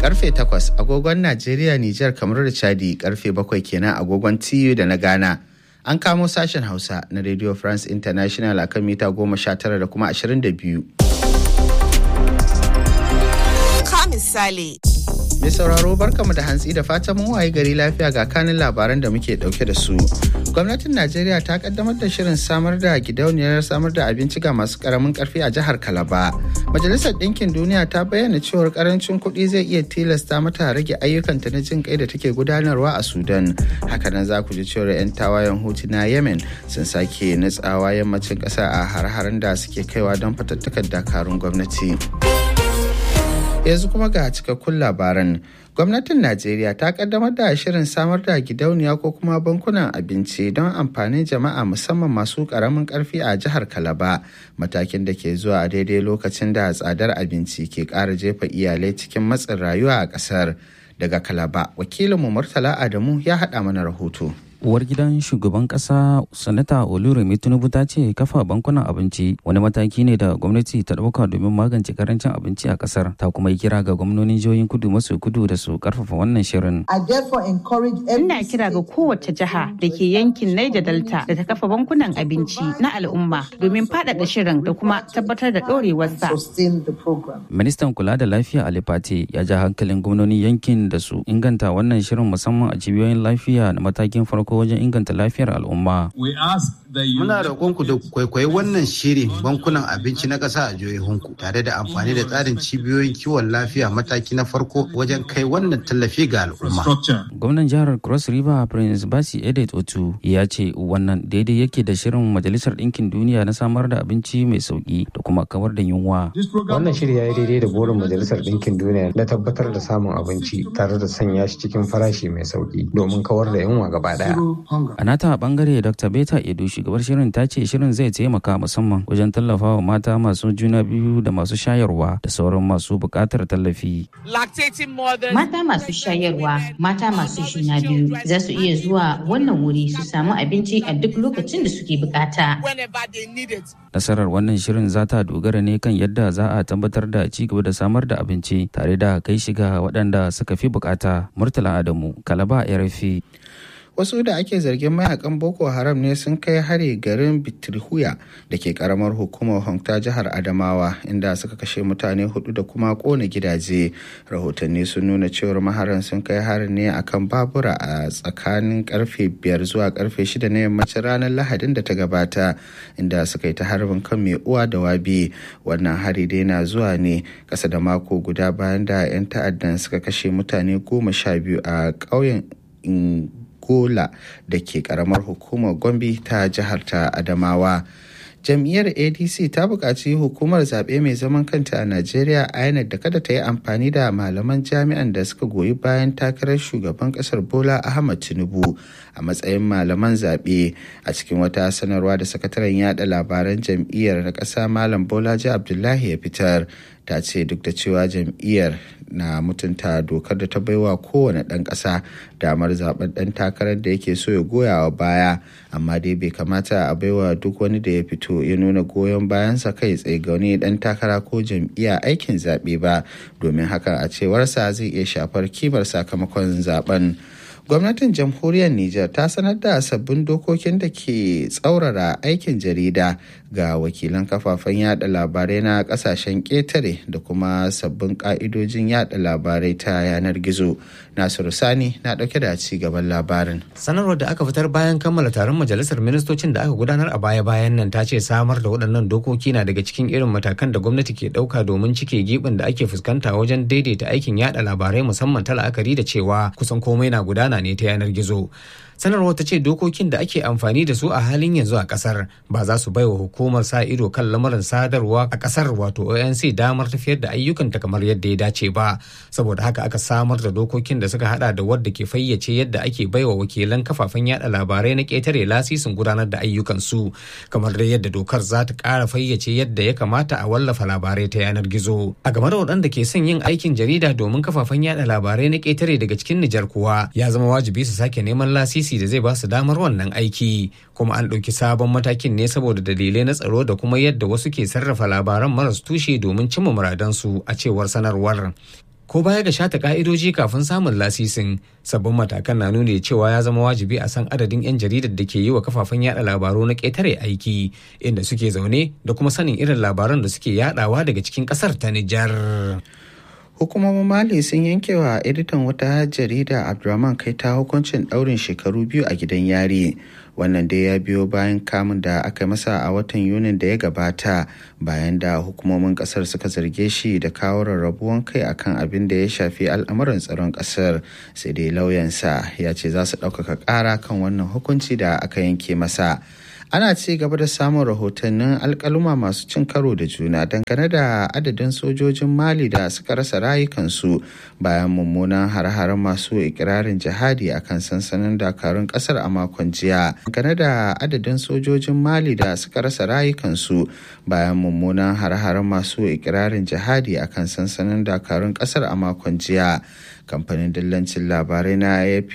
karfe 8 agogon Najeriya, Nijar, kamar da Chadi karfe 7 kenan agogon TU da na Ghana. An kamo sashen Hausa na Radio France International akan mita 19 da kuma 22. Ka misali. Mai sauraro barkamu da hantsi da fatan mun waye gari lafiya ga kanin labaran da muke dauke da su. Gwamnatin Najeriya ta kaddamar da shirin samar da gidauniyar samar da abinci ga masu karamin karfi a jihar Kalaba. Majalisar Ɗinkin Duniya ta bayyana cewar karancin kuɗi zai iya tilasta mata rage ayyukanta na jin kai da take gudanarwa a Sudan. Hakanan za ku ji cewar 'yan tawayen Hutu na Yemen sun sake nutsawa yammacin ƙasa a har-haren da suke kaiwa don fatattakar dakarun gwamnati. yanzu kuma ga cikakkun labaran gwamnatin najeriya ta kaddamar da shirin samar da gidauniya ko kuma bankunan abinci don amfanin jama'a musamman masu karamin karfi a jihar kalaba matakin da ke zuwa a daidai lokacin da tsadar abinci ke ƙara jefa iyalai cikin matsin rayuwa a ƙasar daga kalaba wakilinmu murtala adamu ya haɗa mana rahoto uwar gidan shugaban kasa sanata oluremi tinubu ta ce kafa bankunan abinci wani mataki ne da gwamnati ta dauka domin magance karancin abinci a kasar ta kuma yi kira ga gwamnonin jihohin kudu maso kudu da su karfafa wannan shirin ina kira ga kowace jiha da ke yankin Niger Delta da ta kafa bankunan abinci na al'umma domin faɗaɗa shirin da kuma tabbatar da ɗorewarsa. ministan kula da lafiya ali pate ya ja hankalin gwamnonin yankin da su inganta wannan shirin musamman a cibiyoyin lafiya na matakin farko farko wajen inganta lafiyar al'umma. Muna roƙonku da kwaikwayi wannan shiri bankunan abinci na ƙasa a jihohinku tare da amfani da tsarin cibiyoyin kiwon lafiya mataki na farko wajen kai wannan tallafi ga al'umma. Gwamnan jihar Cross River Prince Basi Edet Otu ya ce wannan daidai yake da shirin Majalisar Ɗinkin Duniya na samar da abinci mai sauƙi da kuma kawar da yunwa. Wannan shiri ya yi daidai da burin Majalisar Ɗinkin Duniya na tabbatar da samun abinci tare da sanya shi cikin farashi mai sauƙi domin kawar da yunwa gaba ɗaya. A nata bangare Dr. Beta Edu shugabar shirin ta ce shirin zai taimaka musamman wajen tallafawa mata masu juna biyu da masu shayarwa da sauran masu buƙatar tallafi. Mata masu shayarwa, mata masu juna biyu za su iya zuwa wannan wuri su samu abinci a duk lokacin da suke bukata. Nasarar wannan shirin za ta dogara ne kan yadda za a tabbatar da ci gaba da samar da abinci tare da kai shiga waɗanda suka fi bukata. Murtala Adamu, Kalaba RFI. wasu da ake zargin mayakan boko haram ne sun kai hari garin bitirhuya da ke karamar hukumar hongta jihar adamawa inda suka kashe mutane hudu da kuma kona gidaje rahotanni sun nuna cewar maharan sun kai harin ne akan babura a tsakanin karfe biyar zuwa karfe shida na yammacin ranar lahadin da ta gabata inda suka yi ta harbin kan mai uwa da wabi wannan hari dai na zuwa ne kasa da mako guda bayan da 'yan ta'addan suka kashe mutane goma sha biyu a ƙauyen Gola da ke karamar hukumar Gombe ta jihar ta Adamawa. Jam'iyyar ADC ta buƙaci hukumar zaɓe mai zaman kanta a Najeriya INEC da kada ta yi amfani da malaman jami'an da suka goyi bayan takarar shugaban ƙasar Bola Ahmad Tinubu a matsayin malaman zaɓe a cikin wata sanarwa da sakataren yada labaran jam'iyyar na ƙasa Malam Bolaji Abdullahi ya fitar. ta ce duk da cewa jam'iyyar na mutunta dokar da ta baiwa kowane ɗan ƙasa damar zaben ɗan takarar da yake so ya goya wa baya amma dai bai kamata a baiwa duk wani da ya fito ya nuna goyon bayansa kai tsaye ga wani ɗan takara ko jam'iyya aikin zaɓe ba domin hakan a cewarsa zai iya shafar kimar sakamakon zaben. gwamnatin jamhuriyar Nijar ta sanar da sabbin dokokin da ke tsaurara aikin jarida ga wakilan kafafen yada labarai na kasashen ƙetare da kuma sabbin ƙa'idojin yada labarai ta yanar gizo nasiru sani na ɗauke da ci gaban labarin sanarwar da aka fitar bayan kammala taron majalisar ministocin da aka gudanar a baya-bayan nan ta ce samar da waɗannan dokoki na daga cikin irin matakan da gwamnati ke ɗauka domin cike gibin da ake fuskanta wajen daidaita aikin yada labarai musamman ta la'akari da cewa kusan komai na gudana ne ta yanar gizo sanarwar ta ce dokokin da ake amfani da su a halin yanzu a kasar ba za su baiwa hukumar sa ido kan lamarin sadarwa a kasar wato onc damar tafiyar da ayyukanta kamar yadda ya dace ba saboda haka aka samar da dokokin da suka hada da wadda ke fayyace yadda ake baiwa wakilan kafafen yada labarai na ketare lasisin gudanar da ayyukansu kamar da yadda dokar za ta kara fayyace yadda ya kamata a wallafa labarai ta yanar gizo a game da waɗanda ke son yin aikin jarida domin kafafen yada labarai na ketare daga cikin nijar kuwa ya zama wajibi su sake neman lasisi da zai ba su damar wannan aiki kuma an ɗauki sabon matakin ne saboda dalilai na tsaro da kuma yadda wasu ke sarrafa labaran maras tushe domin cimma muradansu a cewar sanarwar ko baya ga shata ka'idoji kafin samun lasisin sabbin matakan na nuni cewa ya zama wajibi a san adadin 'yan jaridar da ke yi wa kafafen yada labaru na ƙetare aiki inda suke zaune da kuma sanin irin labaran da suke yadawa daga cikin ƙasar ta Nijar. hukumomin mali sun yanke wa editan wata jarida abdulrahman kai ta hukuncin daurin shekaru biyu a gidan yari wannan dai ya biyo bayan kamun da aka masa a watan yunin da ya gabata bayan da hukumomin kasar suka zarge shi da kawo rarrabuwan kai akan abin da ya shafi al'amuran tsaron kasar sai dai lauyansa ya ce za su ɗaukaka ƙara kan wannan hukunci da aka yanke masa ana ci gaba da samun rahotannin alkaluma masu cin karo da juna dangane da adadin sojojin mali da suka rasa rayukansu bayan mummunan har-haren masu ikirarin jihadi a kan sansanin dakarun kasar a makon jiya dangane da adadin sojojin mali da suka rasa rayukansu bayan mummunan har-haren masu ikirarin jihadi a kan sansanin dakarun kasar a makon jiya kamfanin dillancin labarai na ap